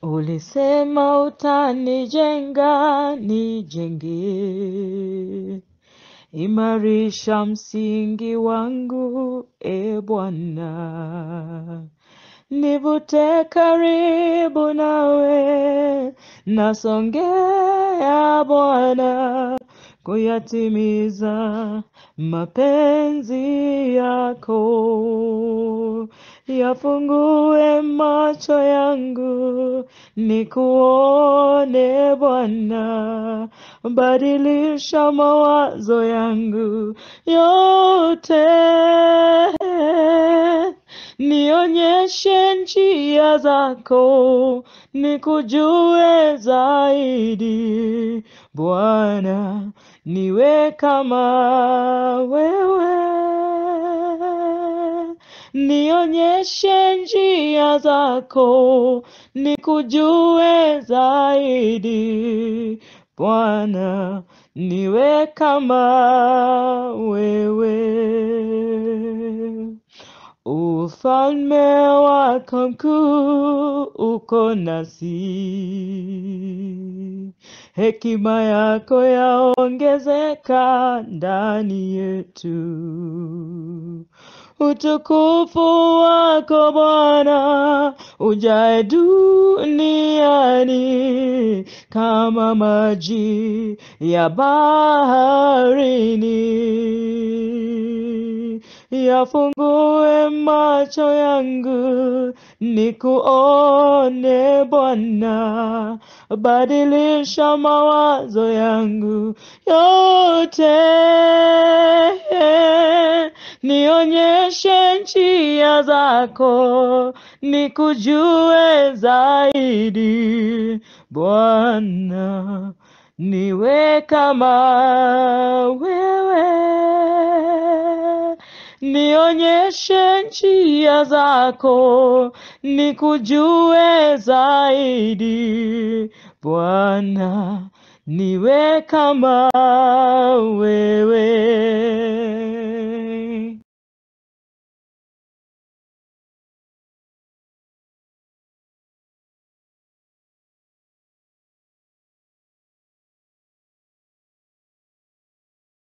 Ulisema utanijenga, nijenge. Imarisha msingi wangu, e Bwana. Nivute karibu nawe, nasongea Bwana, kuyatimiza mapenzi yako. Yafungue macho yangu, nikuone Bwana, badilisha mawazo yangu yote, nionyeshe njia zako, nikujue zaidi Bwana, niwe kama wewe, nionyeshe njia zako, nikujue zaidi Bwana, niwe kama wewe. Ufalme wako mkuu uko nasi, hekima yako yaongezeka ndani yetu. Utukufu wako Bwana ujae duniani kama maji ya baharini. Yafungue macho yangu nikuone Bwana, badilisha mawazo yangu yote, nionyeshe njia zako, nikujue zaidi Bwana, niwe kama wewe nionyeshe njia zako, nikujue zaidi Bwana, niwe kama wewe.